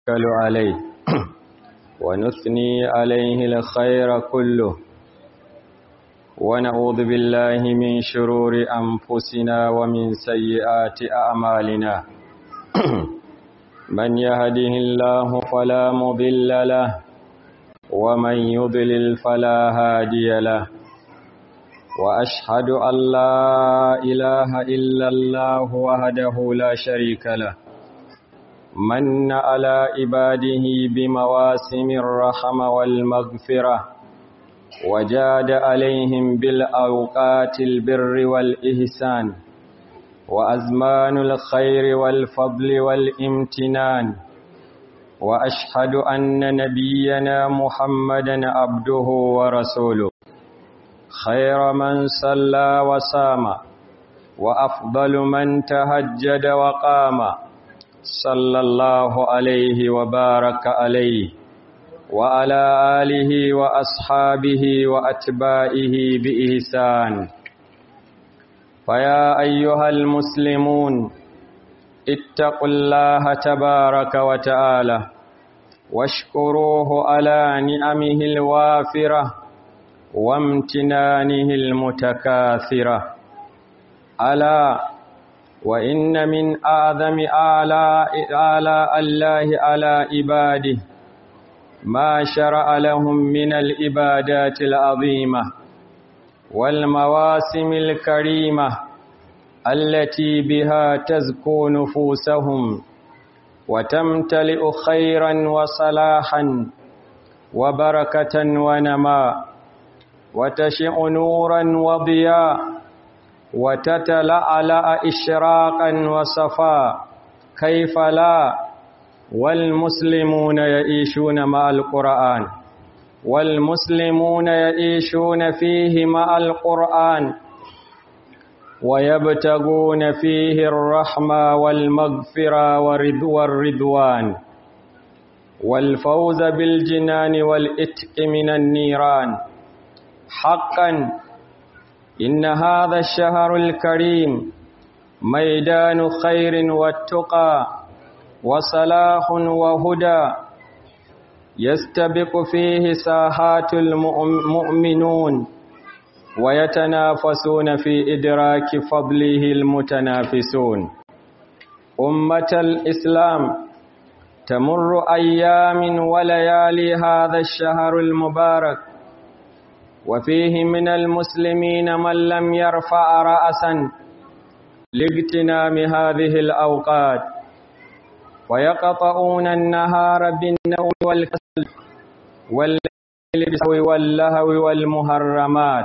نتوكل عليه ونثني عليه الخير كله ونعوذ بالله من شرور أنفسنا ومن سيئات أعمالنا من يهده الله فلا مضل له ومن يضلل فلا هادي له وأشهد أن لا إله إلا الله وحده لا شريك له من على عباده بمواسم الرحمة والمغفرة وجاد عليهم بالأوقات البر والإحسان وأزمان الخير والفضل والامتنان وأشهد أن نبينا محمدا عبده ورسوله خير من صلى وسام وأفضل من تهجد وقام صلى الله عليه وبارك عليه وعلى آله وأصحابه وأتباعه بإحسان فيا أيها المسلمون اتقوا الله تبارك وتعالى واشكروه على نعمه الوافرة وامتنانه المتكاثرة ألا وإن من أعظم آلاء آلاء الله على عباده ما شرع لهم من العبادات العظيمة والمواسم الكريمة التي بها تزكو نفوسهم وتمتلئ خيرا وصلاحا وبركة ونماء وتشع نورا وضياء وتتلألأ إشراقا وصفاء كيف لا والمسلمون يعيشون مع القرآن والمسلمون يعيشون فيه مع القرآن ويبتغون فيه الرحمة والمغفرة والرضوان والفوز بالجنان والإتق من النيران حقا إن هذا الشهر الكريم ميدان خير والتقى وصلاح وهدى يستبق فيه ساحات المؤمنون ويتنافسون في إدراك فضله المتنافسون أمة الإسلام تمر أيام وليالي هذا الشهر المبارك وفيه من المسلمين من لم يرفع رأسا لاغتنام هذه الأوقات ويقطعون النهار بالنوم والكسل والليل واللهو والمهرمات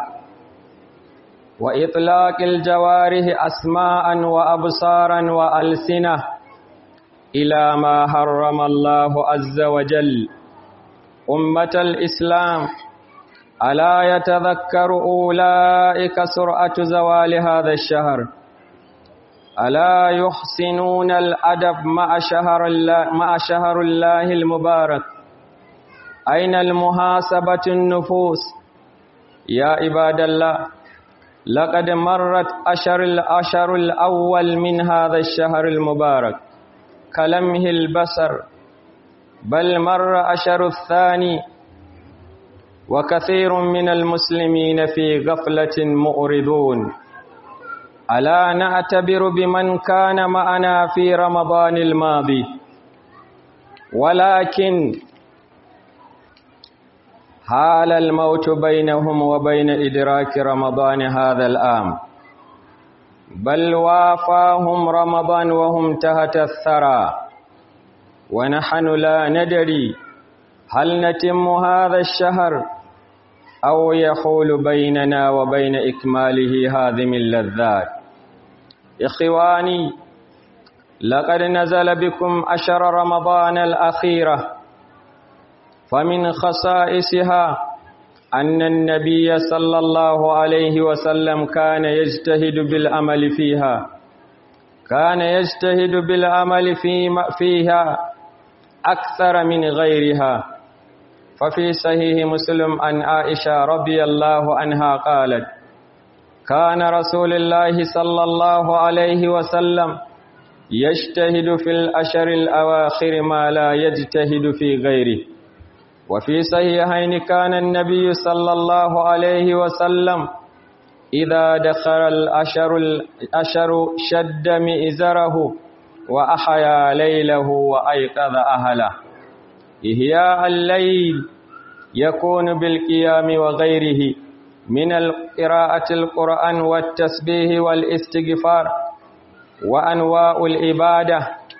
وإطلاق الجوارح أسماء وأبصارا وألسنة إلى ما حرم الله عز وجل أمة الإسلام ألا يتذكر أولئك سرعة زوال هذا الشهر ألا يحسنون الأدب مع شهر الله, مع شهر الله المبارك أين المحاسبة النفوس يا عباد الله لقد مرت أشر الأشر الأول من هذا الشهر المبارك كلمه البصر بل مر أشر الثاني وكثير من المسلمين في غفلة مؤردون ألا نعتبر بمن كان معنا في رمضان الماضي ولكن حال الموت بينهم وبين إدراك رمضان هذا الآم بل وافاهم رمضان وهم تحت الثرى ونحن لا ندري هل نتم هذا الشهر أو يحول بيننا وبين إكماله هذه اللذات إخواني لقد نزل بكم أشر رمضان الأخيرة فمن خصائصها أن النبي صلى الله عليه وسلم كان يجتهد بالعمل فيها كان يجتهد بالعمل فيها أكثر من غيرها ففي صحيح مسلم عن عائشة رضي الله عنها قالت كان رسول الله صلى الله عليه وسلم يجتهد في الأشر الأواخر ما لا يجتهد في غيره وفي صحيحين كان النبي صلى الله عليه وسلم إذا دخل الأشر, الأشر شد مئزره وأحيا ليله وأيقظ أهله إهياء الليل يكون بالقيام وغيره من قراءة القرآن والتسبيح والاستغفار وأنواع العبادة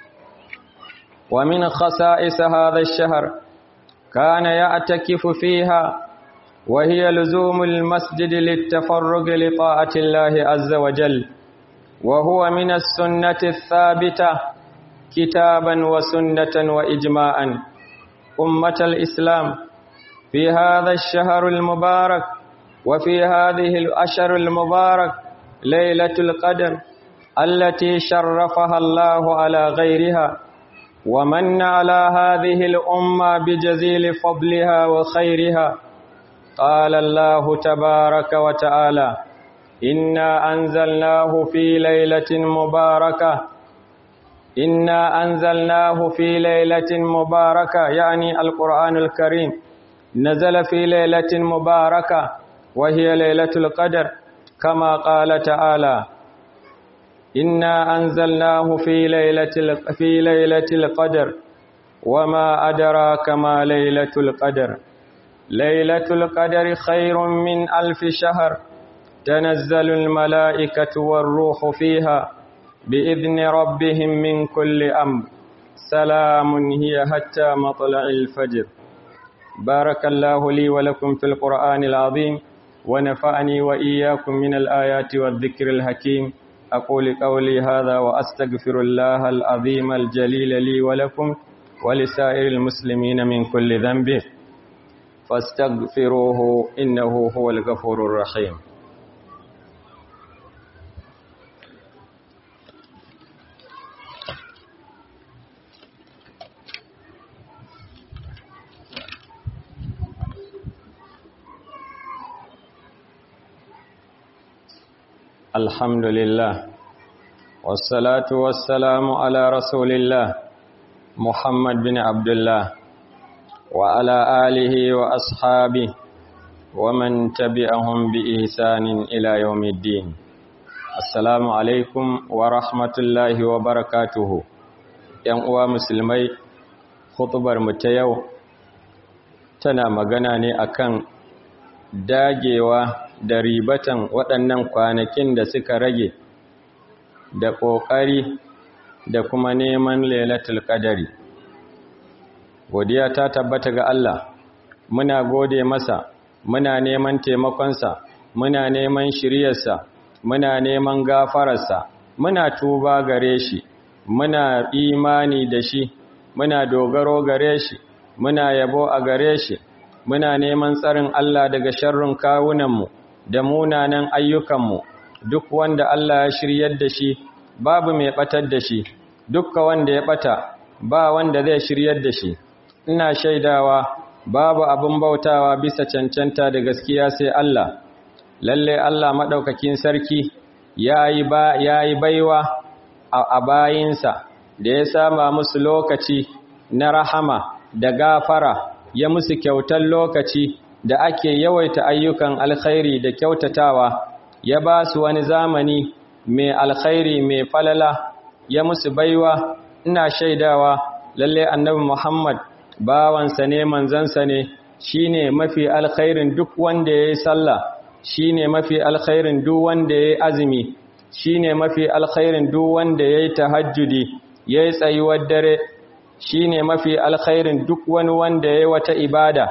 ومن خصائص هذا الشهر كان يعتكف فيها وهي لزوم المسجد للتفرغ لطاعة الله عز وجل وهو من السنة الثابتة كتابا وسنة وإجماعا أمة الإسلام في هذا الشهر المبارك وفي هذه الأشهر المبارك ليلة القدر التي شرفها الله على غيرها ومن على هذه الأمة بجزيل فضلها وخيرها قال الله تبارك وتعالى إنا أنزلناه في ليلة مباركة إنا أنزلناه في ليلة مباركة يعني القرآن الكريم نزل في ليلة مباركة وهي ليلة القدر كما قال تعالى إنا أنزلناه في ليلة في ليلة القدر وما أدراك ما ليلة القدر ليلة القدر خير من ألف شهر تنزل الملائكة والروح فيها بإذن ربهم من كل أمر سلام هي حتى مطلع الفجر بارك الله لي ولكم في القرآن العظيم ونفعني وإياكم من الآيات والذكر الحكيم أقول قولي هذا وأستغفر الله العظيم الجليل لي ولكم ولسائر المسلمين من كل ذنب فاستغفروه إنه هو الغفور الرحيم الحمد لله والصلاة والسلام على رسول الله محمد بن عبد الله وعلى آله وأصحابه ومن تبعهم بإحسان إلى يوم الدين السلام عليكم ورحمة الله وبركاته ‘yan uwa musulmai khutubar mu ta yau tana magana ne akan dagewa da ribatan waɗannan kwanakin da suka rage da ƙoƙari da kuma neman lailatul qadari godiya ta tabbata ga Allah muna gode masa muna neman taimakonsa muna neman shiryarsa muna neman gafararsa muna tuba gare shi muna imani da shi muna dogaro gare shi muna yabo a gare shi muna neman tsarin Allah daga sharrin kawunanmu da munanan ayyukanmu duk wanda Allah ya shiryar da shi babu mai batar da shi dukka wanda ya bata ba wanda zai shiryar da shi ina shaidawa babu abin bautawa bisa cancanta da gaskiya sai Allah lalle Allah madaukakin sarki yayi ba yayi baiwa a bayinsa da ya sama musu lokaci na rahama da gafara ya musu kyautar lokaci da ake yawaita ayyukan alkhairi da kyautatawa ya ba su wani zamani mai alkhairi mai falala ya musu baiwa ina shaidawa lalle annabi Muhammad bawansa ne manzansa ne shine mafi alkhairin duk wanda yayi sallah shine mafi alkhairin duk wanda yayi azumi shine mafi alkhairin duk wanda yayi tahajjudi yayi tsayuwar dare shine mafi alkhairin duk wani wanda yayi wata ibada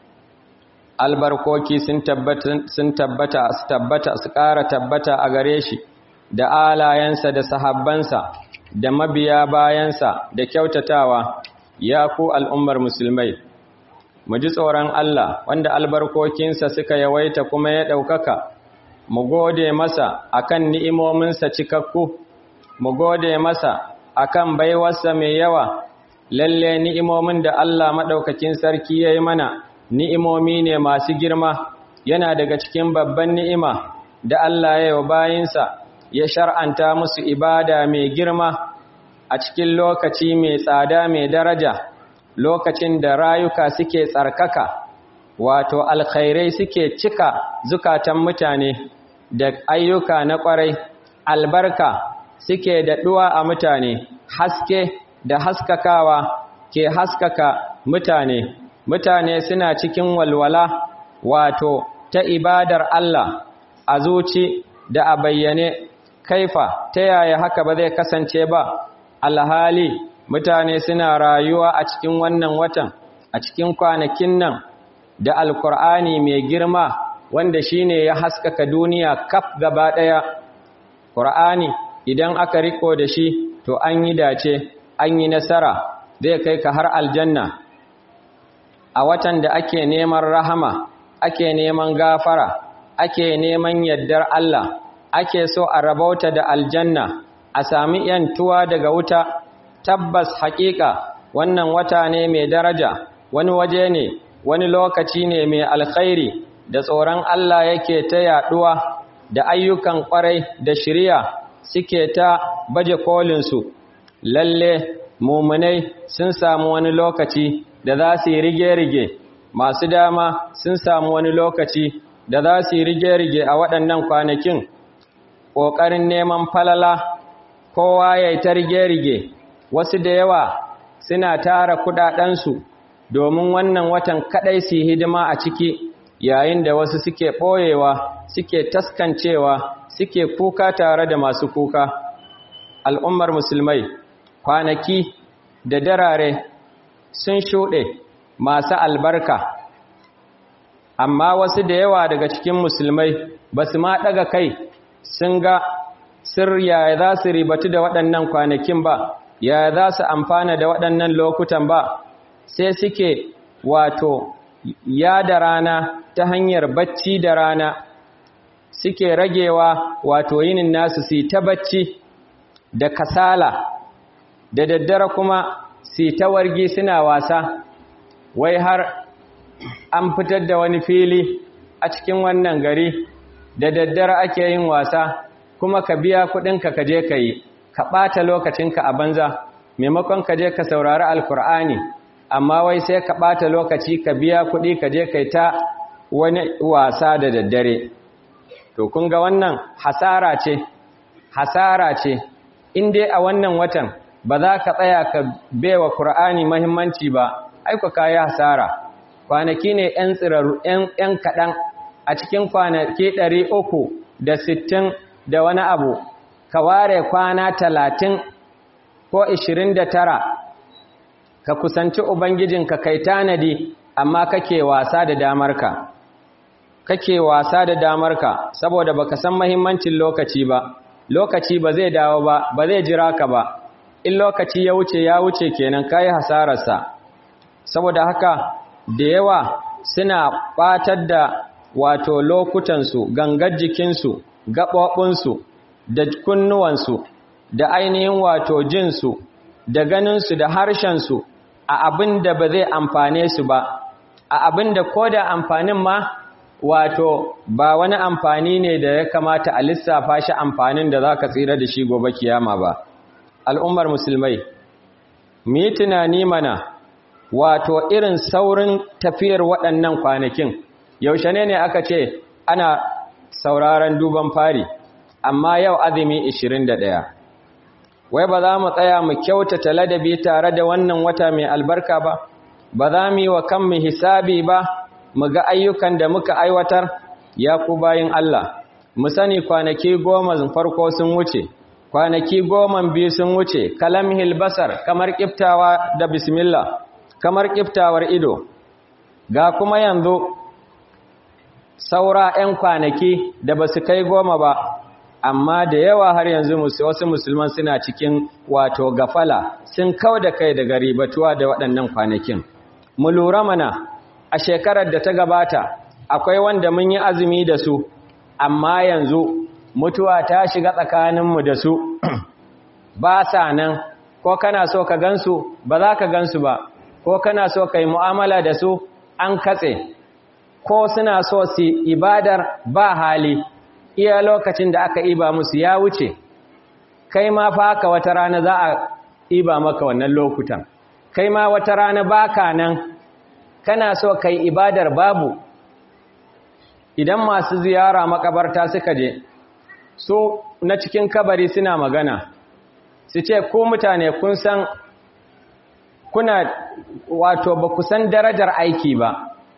albarkoki sun tabbata sun tabbata su tabbata su ƙara tabbata a gare shi da alayensa da sahabbansa da mabiya bayansa da kyautatawa ya ku al'ummar musulmai mu ji tsoron Allah wanda albarkokinsa suka yawaita kuma ya ɗaukaka mu gode masa akan ni'imominsa cikakku mu gode masa akan baiwarsa mai yawa lalle ni'imomin da Allah maɗaukakin sarki ya yi mana ni'imomi ne masu girma yana daga cikin babban ni'ima da Allah ya yi wa bayinsa ya shar'anta musu ibada mai girma a cikin lokaci mai tsada mai daraja lokacin da rayuka suke tsarkaka wato alkhairai suke cika zukatan mutane da ayyuka na kwarai albarka suke daɗuwa a mutane haske da haskakawa ke haskaka mutane mutane suna cikin walwala wato ta ibadar Allah a zuci da a bayyane kaifa ta yaya haka ba zai kasance ba alhali mutane suna rayuwa a cikin wannan watan a cikin kwanakin nan da alkur'ani mai girma wanda shine ya haskaka duniya kaf gaba ɗaya ƙur'ani idan aka riko da shi to an yi dace an yi nasara zai kai ka har aljanna a watan da ake neman rahama ake neman gafara ake neman yaddar Allah ake so a rabauta da aljanna a sami yantuwa daga wuta tabbas haƙiƙa wannan wata ne mai daraja wani waje ne wani lokaci ne mai alkhairi da tsoron Allah yake ta yaɗuwa da ayyukan ƙwarai da shirya suke ta baje kolinsu lalle mumunai sun samu wani lokaci da za su yi rige-rige masu dama sun samu wani lokaci da za su yi rige-rige a waɗannan kwanakin ƙoƙarin neman falala kowa ya yi ta rige-rige wasu da yawa suna tara kuɗaɗensu domin wannan watan kaɗai su yi hidima a ciki yayin da wasu suke ɓoyewa suke taskancewa suke kuka tare da masu kuka al'ummar musulmai kwanaki da darare sun shuɗe masu albarka amma wasu da yawa daga cikin musulmai ba su ma ɗaga kai sun ga sirya za su ribatu da waɗannan kwanakin ba ya za su amfana da waɗannan lokutan ba sai suke wato ya da rana ta hanyar bacci da rana suke ragewa wato yinin nasu su ta bacci da kasala da daddare kuma su ta wargi suna wasa wai har an fitar da wani fili a cikin wannan gari da daddare ake yin wasa kuma ka biya kudinka ka je ka yi ka ɓata lokacinka a banza maimakon ka je ka saurari alkur'ani amma wai sai ka ɓata lokaci ka biya kuɗi ka je kai ta wani wasa da daddare to kun ga wannan hasara ce hasara ce in dai a wannan watan ba za ka tsaya ka baiwa Kur'ani mahimmanci ba aiko kayi hasara kwanaki ne 'yan tsiraru 'yan kaɗan a cikin kwanaki ɗari uku da sittin da wani abu ka ware kwana talatin ko ishirin da tara ka kusanci Ubangijinka kai tanadi amma kake wasa da damarka kake wasa da damarka saboda baka san mahimmancin lokaci ba lokaci ba zai dawo ba ba zai jira ka ba in lokaci ya wuce ya wuce kenan kai hasararsa saboda haka da yawa suna batar da wato lokutansu gangar jikinsu gaɓoɓinsu da kunnuwansu da ainihin wato jinsu da ganinsu da harshensu a abin da ba zai amfane su ba a abin da ko da amfanin ma wato ba wani amfani ne da ya kamata a lissafa shi amfanin da za ka tsira da shi gobe kiyama ba al'ummar musulmai mu yi tunani mana wato irin saurin tafiyar waɗannan kwanakin yaushe ne ne aka ce ana sauraron duban fari amma yau azumi 21 wai ba za mu tsaya mu kyautata ladabi tare da wannan wata mai albarka ba ba za mu yi wa kanmu hisabi ba mu ga ayyukan da muka aiwatar ya ku bayin Allah mu sani kwanaki goma farko sun wuce kwanaki goma biyu sun wuce kalamhil basar kamar kiftawa da bismillah kamar kiftawar ido ga kuma yanzu saura 'yan kwanaki da ba su kai goma ba amma da yawa har yanzu wasu musulman suna cikin wato gafala sun kau da kai daga ribatuwa da waɗannan kwanakin mu lura mana a shekarar da ta gabata akwai wanda mun yi azumi da su amma yanzu mutuwa ta shiga tsakaninmu da su ba sa nan ko kana so ka gansu ba za ka gansu ba ko kana so ka yi mu'amala da su an katse ko suna so su ibadar ba hali iya lokacin da aka iba musu ya wuce kai ma fa haka wata rana za a ɗiba maka wannan lokutan kai ma wata rana baka nan kana so kai ibadar babu idan masu ziyara makabarta suka je so na cikin kabari suna magana su ce ko mutane kun san kuna wato ba ku san darajar aiki ba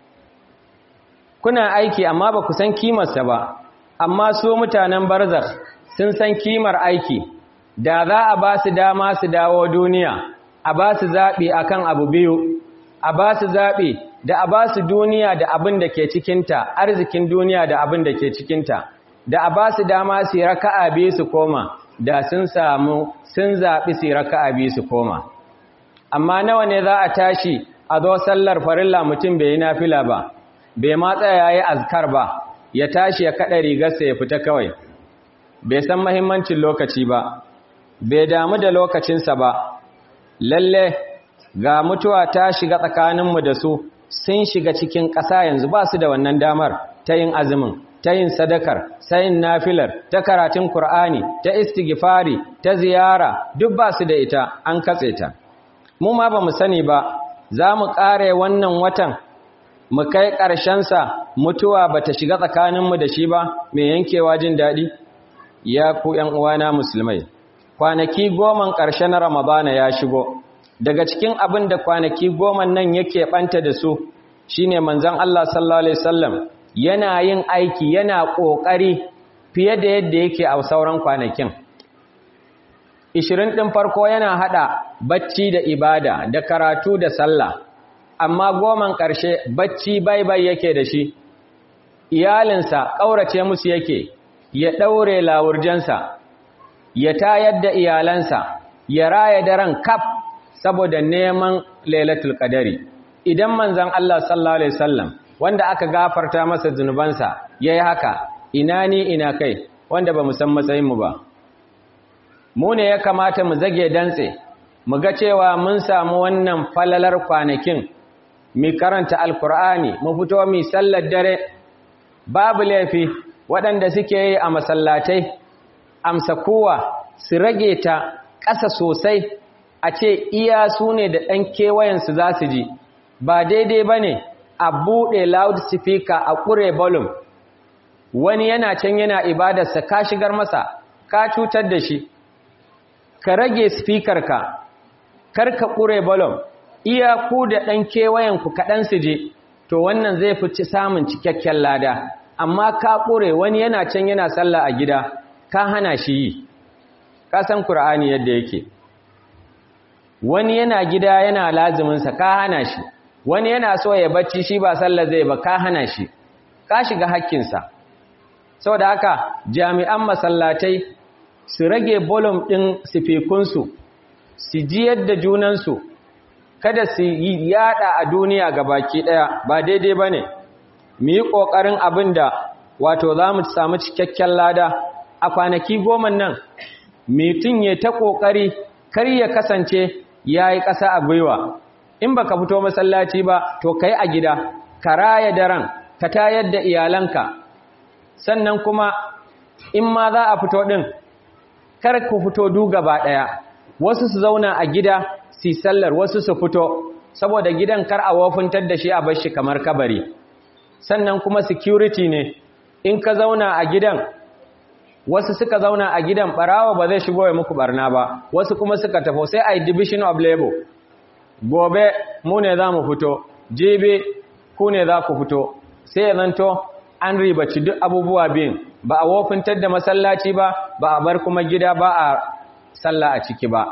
kuna aiki amma ba ku san kimarsa ba amma su mutanen barzakh sun san kimar aiki da za a ba su dama su dawo duniya a ba su zaɓi akan abu biyu a ba su zaɓi da a ba su duniya da abin da ke cikinta arzikin duniya da abin da ke cikinta da a ba su dama su yi raka'a biyu su koma da sun samu sun zaɓi su yi raka'a biyu su koma amma nawa ne za a tashi a zo sallar farilla mutum bai yi nafila ba bai ma tsaya ya yi azkar ba ya tashi ya kaɗa rigarsa ya fita kawai bai san mahimmancin lokaci ba bai damu da lokacinsa ba lalle ga mutuwa ta shiga tsakaninmu da su sun shiga cikin ƙasa yanzu ba su da wannan damar ta yin azumin ta yin sadakar ta yin nafilar ta karatun Kur'ani, ta istighfari ta ziyara duk ba su da ita an katse ta mu ma ba mu sani ba za mu ƙare wannan watan mu kai ƙarshensa mutuwa ba ta shiga tsakaninmu da shi ba mai yankewa jin daɗi ya ku ‘yan uwana musulmai kwanaki goman ƙarshe na ramadana ya shigo daga cikin abin da kwanaki goman nan yake ɓanta da su shine manzon Allah sallallahu alaihi wasallam yana yin aiki yana ƙoƙari fiye da yadda yake a sauran kwanakin Ishirin ɗin farko yana haɗa bacci da ibada da karatu da sallah amma goman ƙarshe bacci bai-bai yake da shi iyalinsa ƙaurace musu yake ya ɗaure lawurjansa ya tayar da iyalansa ya raya daren kaf saboda neman lailatul qadari idan manzon Allah sallallahu alaihi wasallam wanda aka gafarta masa zunubansa yayi haka ina ni ina kai wanda ba mu san matsayin mu ba mu ne ya kamata mu zage dantse mu ga cewa mun samu wannan falalar kwanakin mu karanta alkur'ani mu fito mu sallar dare babu laifi waɗanda suke yi a masallatai amsa kowa su rage ta ƙasa sosai a ce iya su ne da ɗan kewayensu za su ji ba daidai ba ne a buɗe loudspeaker a ƙure volume wani yana can yana ibadarsa ka shigar masa ka cutar da shi ka rage speaker ka kar ka ƙure volume iya ku da ɗan kewayenku kaɗan su je to wannan zai fi samun cikakken lada amma ka ƙure wani yana can yana sallah a gida ka hana shi yi ka san Kur'ani yadda yake wani yana gida yana laziminsa ka hana shi wani yana so ya bacci shi ba sallah zai ba ka hana shi ka shiga hakkinsa saboda haka jami'an masallatai su rage bolum ɗin sifikunsu su ji yadda junansu kada su yi yada a duniya ga baki ɗaya ba daidai ba ne mu yi ƙoƙarin abin da wato za mu samu cikakken lada a kwanaki goma nan mutum ya ta ƙoƙari kar ya kasance ya yi ƙasa a gwiwa in ba ka fito masallaci ba to ka yi a gida ka raya daren ka tayar da iyalanka sannan kuma in ma za a fito ɗin kar ku fito du gaba ɗaya wasu su zauna a gida su sallar wasu su fito saboda gidan kar a wofintar da shi a bar shi kamar kabari sannan kuma security ne in ka zauna a gidan wasu suka zauna a gidan barawa ba zai shigo ya muku barna ba wasu kuma suka tafo sai a division of labor gobe mu ne za mu fito jibi ku ne za ku fito sai ya zanto an ribaci duk abubuwa biyun ba a wofintar da masallaci ba ba a bar kuma gida ba a sallah a ciki ba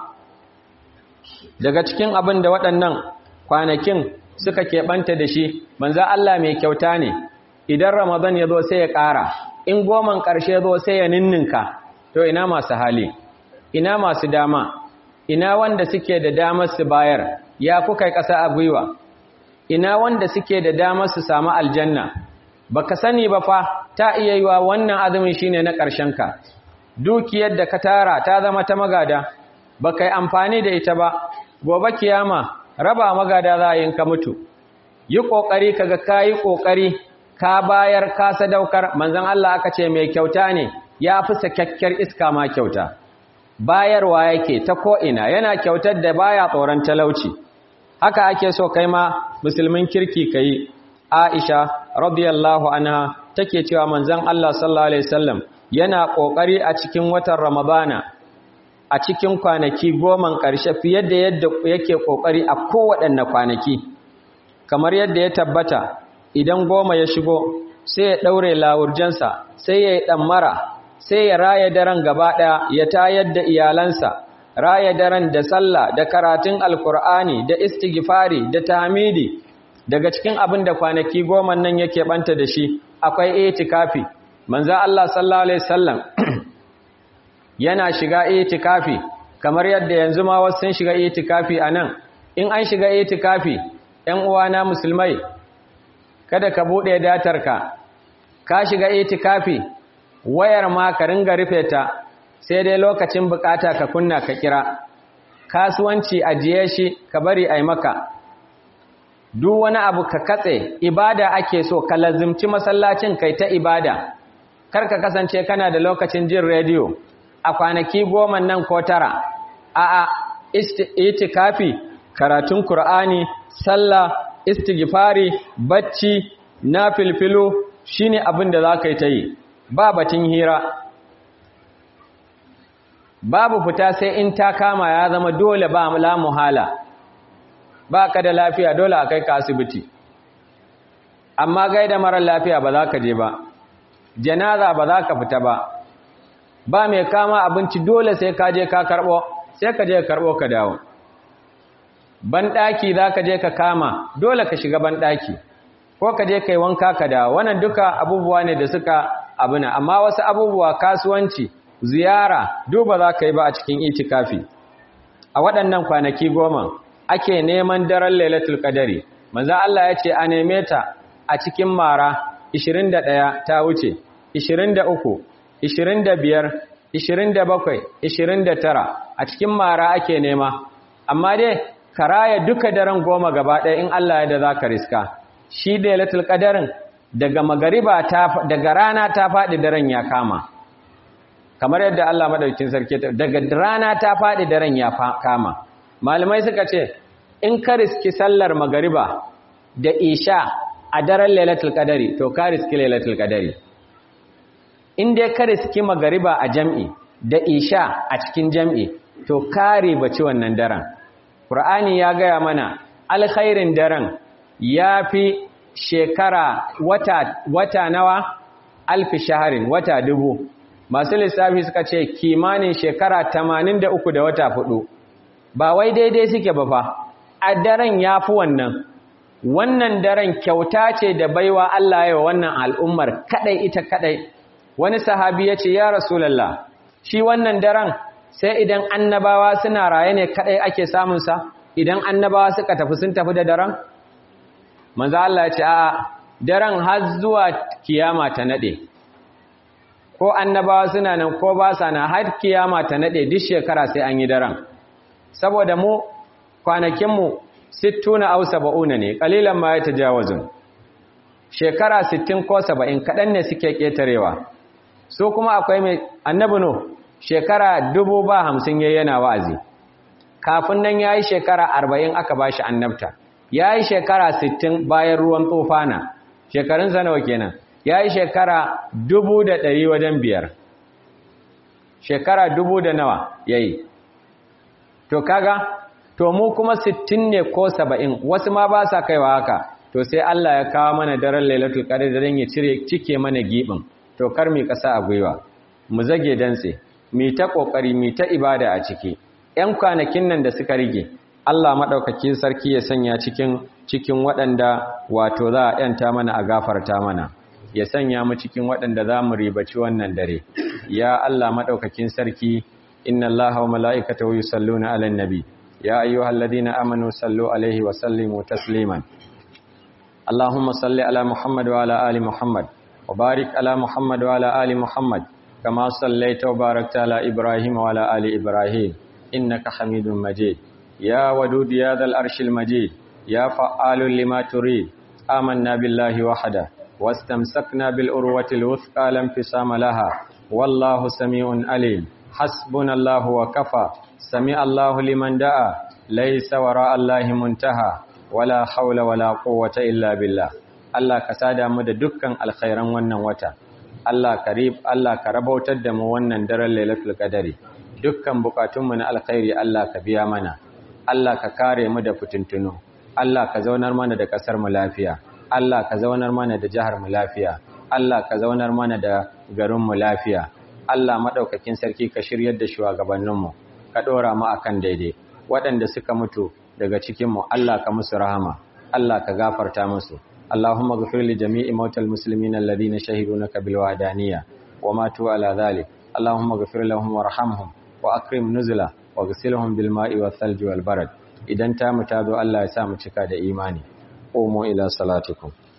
daga cikin abin da waɗannan kwanakin suka keɓanta da shi manzo Allah mai kyauta ne idan ramadan ya zo sai ya ƙara in goman ƙarshe zo sai ya ninninka to ina masu hali ina masu dama ina wanda suke da damar su bayar ya kuka ƙasa a gwiwa ina wanda suke da damar su samu aljanna baka sani ba fa ta iya yiwa wannan azumin shine na ƙarshen ka dukiyar da ka tara ta zama ta magada baka yi amfani da ita ba gobe kiyama raba magada za a yin ka mutu yi ƙoƙari kaga kayi ƙoƙari ka bayar ka sadaukar manzon Allah aka ce mai kyauta ne ya fi sakakkiyar iska ma kyauta bayarwa yake ta ko'ina yana kyautar da baya tsoron talauci haka ake so kai ma musulmin kirki ka yi aisha radiyallahu anha take cewa manzon Allah sallallahu alaihi wasallam yana kokari a cikin watan ramadana a cikin kwanaki goman ƙarshe fiye da yadda yake kokari a kowaɗanne kwanaki kamar yadda ya tabbata idan goma ya shigo sai ya ɗaure lawurjansa sai ya yi ɗammara sai ya raya daren gaba ɗaya ya tayar da iyalansa raya daren da sallah da karatun alkur'ani da istighfari da tahmidi daga cikin abin da kwanaki goma nan yake banta da shi akwai itikafi manzo Allah sallallahu alaihi wasallam yana shiga itikafi kamar yadda yanzu ma wasu sun shiga itikafi anan in an shiga itikafi ɗan uwana musulmai kada ka bude datarka ka shiga itikafi wayar ma ka ringa rufe ta sai dai lokacin bukata ka kunna ka kira kasuwanci ajiye shi ka bari ai maka duk wani abu ka katse ibada ake so ka lazimci masallacin kai ta ibada kar ka kasance kana da lokacin jin rediyo a kwanaki goma nan ko tara a a itikafi karatun qur'ani sallah istighfari bacci nafilfilu shine abin da zaka yi ta yi ba batun hira babu fita sai in ta kama ya zama dole ba la muhala ba ka da lafiya dole a kai ka asibiti amma gaida mara lafiya ba za ka je ba janaza ba za ka fita ba ba mai kama abinci dole sai ka je ka karɓo sai ka je ka karɓo ka dawo banɗaki za ka je ka kama dole ka shiga banɗaki ko ka je ka yi wanka ka dawo wannan duka abubuwa ne da suka abuna amma wasu abubuwa kasuwanci ziyara duba za ka yi ba a cikin itikafi a waɗannan kwanaki goma ake neman daren lailatul qadari manzo Allah ya ce a neme ta a cikin mara 21 ta wuce 23 25 27 29 a cikin mara ake nema amma dai karaya duka daren goma gaba ɗaya in Allah ya da zaka riska shi lailatul qadarin daga magariba ta daga rana ta faɗi daren ya kama kamar yadda Allah madaukakin sarki daga rana ta faɗi daren ya kama malamai suka ce in ka riski sallar magariba da isha a daren lailatul qadari to ka riski lailatul qadari in dai ka riski magariba a jam'i da isha a cikin jam'i to ka ribaci wannan daren qur'ani ya gaya mana alkhairin daren yafi shekara wata wata nawa alfi shaharin wata dubu masu lissafi suka ce kimanin shekara 83 da wata hudu ba wai daidai suke ba fa a daren ya fi wannan wannan daren kyauta ce da baiwa Allah ya wannan al'ummar kadai ita kadai wani sahabi ya ce ya rasulallah shi wannan daren sai idan annabawa suna raye ne kadai ake samunsa idan annabawa suka tafi sun tafi da daren manzo Allah ya ce a daren har zuwa kiyama ta nade ko annabawa suna nan ko ba sa na har kiyama ta nade duk shekara sai an yi daren saboda mu kwanakinmu sittuna au saba'una ne kalilan ma ya tajawazun shekara sittin ko saba'in kaɗan ne suke ƙetarewa su kuma akwai mai annabi no shekara dubu ba hamsin ya yana wa'azi kafin nan ya yi shekara arba'in aka ba shi annabta ya yi shekara sittin bayan ruwan tsofana shekarun nawa kenan ya yi shekara dubu da ɗari wajen biyar shekara dubu da nawa ya yi to kaga to mu kuma sittin ne ko saba'in wasu ma ba sa kaiwa haka to sai Allah ya kawo mana daren lailatul qadr da dan ya cire cike mana gibin to kar mi kasa a gwiwa mu zage dantse mi ta kokari mi ta ibada a ciki ƴan kwanakin nan da suka rige Allah madaukakin sarki ya sanya cikin cikin waɗanda wato za a yanta mana a gafarta mana ya sanya mu cikin waɗanda za mu ribaci wannan dare ya Allah madaukakin sarki inna Allaha wa mala'ikatahu yusalluna 'alan nabi ya ayyuhalladhina amanu sallu 'alaihi wa sallimu tasliman اللهم صل على محمد وعلى آل محمد وبارك على محمد وعلى آل محمد كما صليت وباركت على إبراهيم وعلى آل إبراهيم إنك حميد مجيد يا ودود يا ذا الأرش المجيد يا فعال لما تريد آمنا بالله وحده واستمسكنا بالأروة الوثقى لا انفصام لها والله سميع عليم hasbunallahu wa kafa sami Allahu liman da'a laysa wara Allahi muntaha wala haula wala quwwata illa billah Allah ka sada mu da dukkan alkhairan wannan wata Allah karib Allah ka rabautar da mu wannan daren Lailatul Qadari dukkan bukatunmu na alkhairi Allah ka biya mana Allah ka kare mu da fitintunu Allah ka zaunar mana da kasar mu lafiya Allah ka zaunar mana da jihar mu lafiya Allah ka zaunar mana da garin mu lafiya Allah madaukakin sarki ka shiryar da shugabannin mu ka dora mu akan daidai waɗanda suka mutu daga cikin mu Allah ka musu rahama Allah ka gafarta musu اللهم اغفر لجميع موتى المسلمين الذين شهدوا لك بالوحدانية وماتوا على ذلك اللهم اغفر لهم وارحمهم وأكرم نزله واغسلهم بالماء والثلج والبرد idan ta mu ta zo Allah ya sa mu cika da imani qumu ila salatikum